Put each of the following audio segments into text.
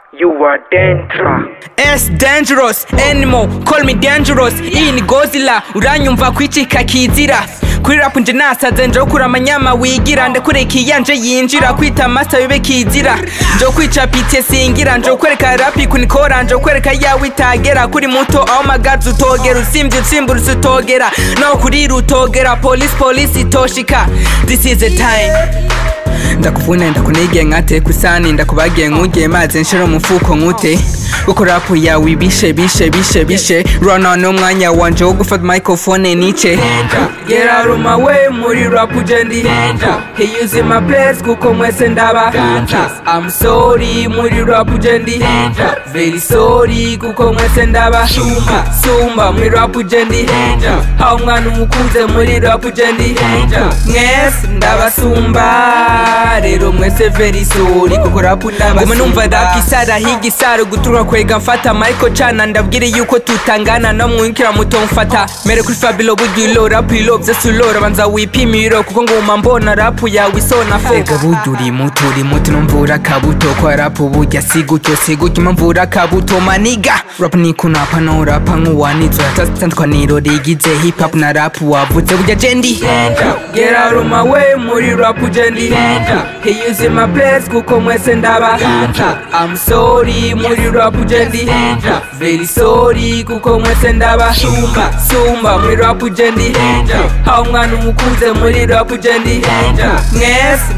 You are dangerous. S dangerous animal call me dangerous iyi ni Godzilla uranyumva kwicika kizira kuri rap nje nasaze nje kuri amanyama wigira ndakureka iyanje yinjira kwita master bibe kizira nje kwica pite singira nje kwereka rap kunikora nje kwereka yawe itagera kuri muto aho magazi utogera usimvye utsimbura utogera no kuri rutogera police police itoshika this is the time ndakuvuna ndakunige nkate kusani ndakubagiye nkugiye maze nshira umufuko nkute kuko rapu yawe ibishe bishe bishe bishe rona n'umwanya wanje wo gufata microphone nice Get out of my way muri rap ujendi He using my place kuko mwese ndaba I'm sorry muri rap ujendi Very sorry kuko mwese ndaba Sumba sumba muri rap ujendi Aho umwana umukuze muri rap ujendi Mwese ndabasumba rero mwese very sorry kuko rap ndabasumba Guma numva rap isara higa isara guturuka kwega mfata Michael Chana ndabwire yuko tutangana no mwikira muto mfata mere kuri Fabilo bugilo rap ilo byose ulora banza wipimiro kuko nguma mbona rap yawe isona fo Ega burya uri muto uri muto numvura kabuto kwa rap burya sigutyo sigutyo mpamvura kabuto maniga rap ni kunapa no rap nk'uwanitswe tatandukwaniro rigize hip hop na rap wavuze burya jendi Get out of my way muri rap jendi He using my place kuko mwese ndaba I'm sorry muri rap jendi Very sorry kuko mwese ndaba Sumba sumba muri rap jendi Aho umwana umukuze muri rap jendi Mwese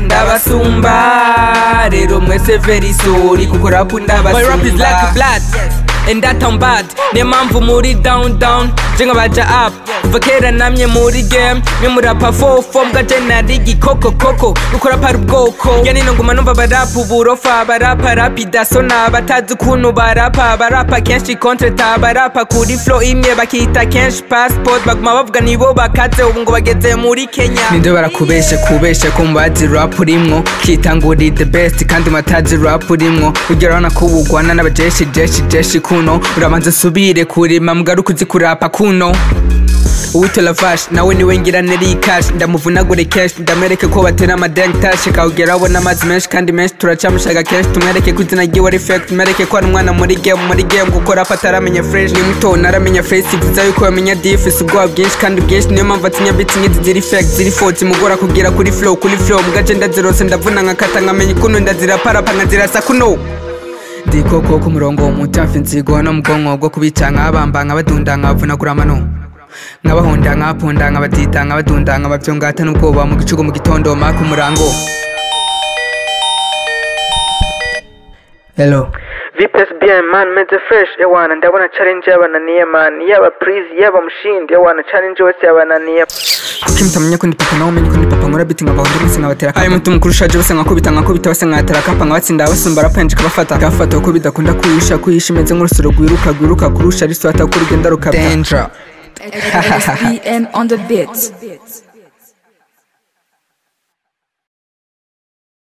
ndabasumba Rero mwese very sorry kuko rap ndabasumba My rap is like blood and that I'm bad niyo mpamvu muri down down je nkabaja up kuva kera namye muri game mwe murapa fofo mbwa je nari igikoko koko gukora para ubwoko ya nino nguma numva barapa uburofa barapa rapida sona batazi ukuntu barapa barapa kenshi kontreta barapa kuri flow imwe bakita kenshi passport baguma bavuga nibo bakaze ubu ngo bageze muri kenya ninde barakubeshe kubeshe ko mubazi rap urimwo kitanguri the best kandi matazi rap urimwo ugera urabona ko ubugwana n'abajeshi jeshi jeshi kuno urabanza usubire kurima mugaruka uzi kurapa kuno uwitola vash nawe niwe ngira neri cash ndamuvunagure kenshi ndamereke ko batera amadeng tash kawugera abona amazi menshi kandi menshi turacamushaka kenshi tumwereke ko izina ryiwe ari fake tumwereke ko ari umwana muri game muri game kuko rapa ataramenya fresh ni muto naramenya face ivuza yuko yamenya diff si ubwoba bwinshi kandi bwinshi niyo mpamvu atinya beats nk'izi ziri fake ziri faux zimugora kugira kuri flow kuri flow mugace ndazirose ndavuna nkakata nkamenya ukuntu ndaziraparapa nkazirasa kuno ndikoko ku murongo mutafi nzigo no mubwonko bwo kubica nkabamba nkabadunda nkabavunagura amano nkabahonda nkabapunda nkabadida nkabadunda nkabavyongata n'ubwoba mu gicugu mu gitondo maka umurango hello VPS bien man meze fresh ewana ndabona challenge yabananiye man yaba please yaba mushindi ewana challenge wese yabananiye kuki mutamenya ko ndi papa nawe umenye ko ndi papa nkora biti nkabahonda bose nkabatera ayo mutu mukuru ushaje bose nkakubita nkakubita bose nkatera kapa nkabatsinda abasumba rapenje kabafata kabafata kuko bidakunda kuyisha kuyisha imeze nk'urusoro rwiruka rwiruka kurusha riswata ko urugenda rukabya danger SBN on the beats.